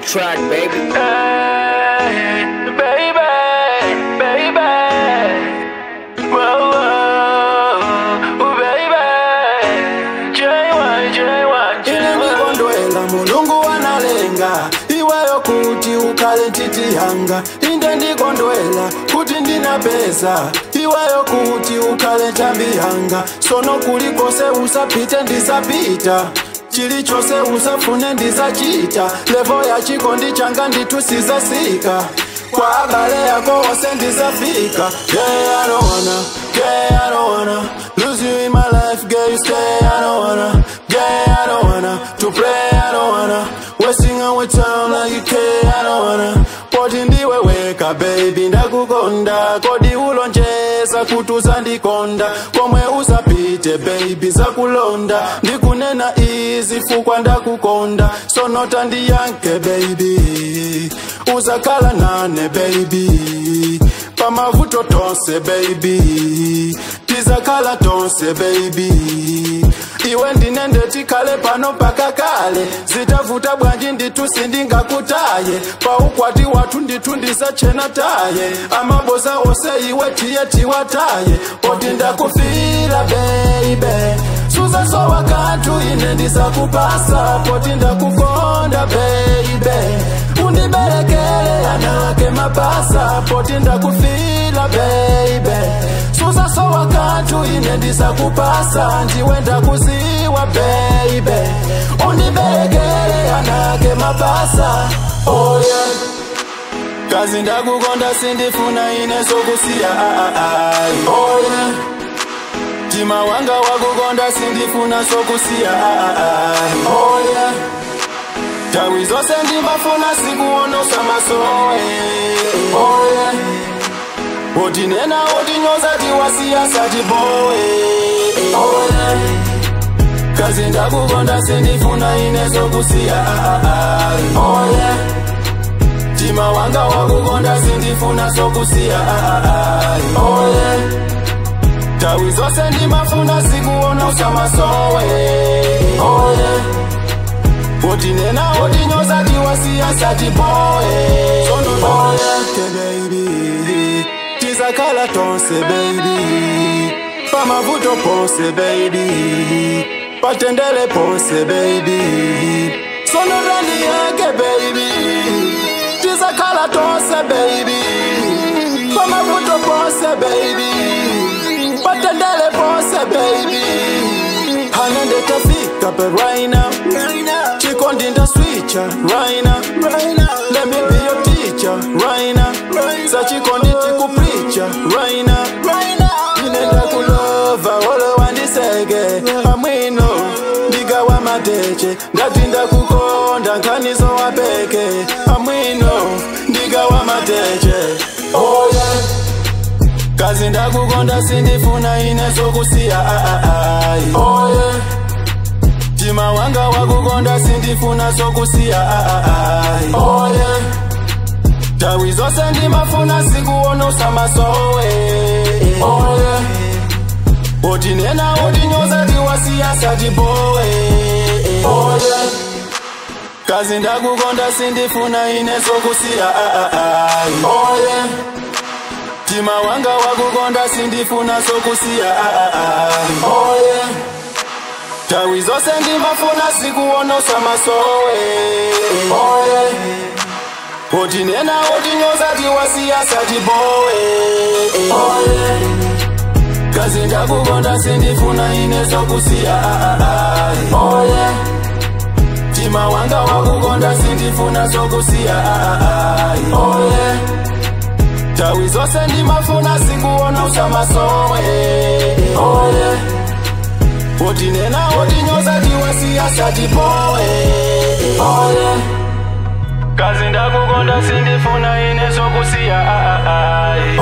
track, baby. Hey, baby, baby. Whoa, whoa, baby. J1, J1, ine J1. ndikondwela mulungu wanalenga iweyo kuti ukhale ntchiti yanga inde ndikondwela kuti ndinapeza iweyo kuti ukhale nthambi yanga sono kulikose usapite ndisapita chilichonse usafune ndisachita levo ya chikondi changa nditusizasika kwa abale yako wose ndisafika yeah, I don't wanna, yeah, I don't wanna lose you in my life, girl, you stay, I don't wanna, yeah, I don't wanna to play, I don't wanna wasting our time like you care, I don't wanna poti ndiwe weka baby ndakukonda kodi ulonjeza kuti uzandikonda komwe usapite baby zakulonda ndikunena izi fukwa ndakukonda sonota ndiyanke baby uzakhala nane baby pamavuto tonse baby tizakhala tonse baby iwe ndinende tikhale pano mpaka kale zitavuta bwanji ndithu sindingakutaye paukwati wathu ndithu ndisachena taye amaboza ose iwe tiye tiwataye poti ndakufira beibe suzasowa kanthu ine ndisakupasa poti ndakukonda beibe undiberekele ana ake mapasa poti ndakufila beibe suzasowa kanthu ine ndisakupasa ndiwe ndakuziwa beibe undiberekele ana ake mapasa oh yeah. kazi ndakukonda sindifuna ine sokusiya ai oh yeah. mtima wanga wakukonda sindifuna sokusiya ai oh yeah. tawi zonse ndimafuna sikuona usamasowe oh yeah. otinena otinyoza tiwasiya satibowe oh yeah. kazi ndakukonda sindifuna ine sokusiya ai oh yeah. mtima wanga wakukonda sindifuna sokusiya ai oh yeah. tawi zonse ndimafuna sikuona usamasowe oh yeah. otinena otinyoza tiwasiya satibowe oh yeah. baby tizakhala tonse baby pamavuto ponse baby patendele ponse baby sonorani yake baby tizakhala tonse baby pamavuto ponse baby patendele ponse baby hanende tafika pe right now chikondi ndaswicha right now let me be your teacher right now sa chikondi tikupreacha right now inenda kulova olo wandiseke amwino ndigawa mateche ndati ndakukonda nkhanizo wapeke amwino ndigawa mateche oh yeah. kazi ndakukonda sindifuna ine sokusiya ai oh yeah. mtima wanga wakukonda sindifuna sokusiya ai oh yeah. tawi zonse ndimafuna sikuona usamasowe oh yeah. otinena otinyoza tiwasiya satibowe oh yeah. kazi ndakukonda sindifuna ine sokusiya ai oh yeah. mtima wanga wakukonda sindifuna sokusiya ai oh yeah. tawi zonse ndimafuna sikuona usamasowe oh yeah. otinena otinyoza tiwasiya satibowe oh yeah. kazi ndakukonda sindifuna ine sokusiya ai oh yeah. mtima wanga wakukonda sindifuna sokusiya ai oh yeah. tawi zonse ndimafuna sikuona usamasowe oh yeah. otinena otinyoza tiwasiya satibowe oh yeah. kazi ndakukonda sindifuna ine sokusiya ai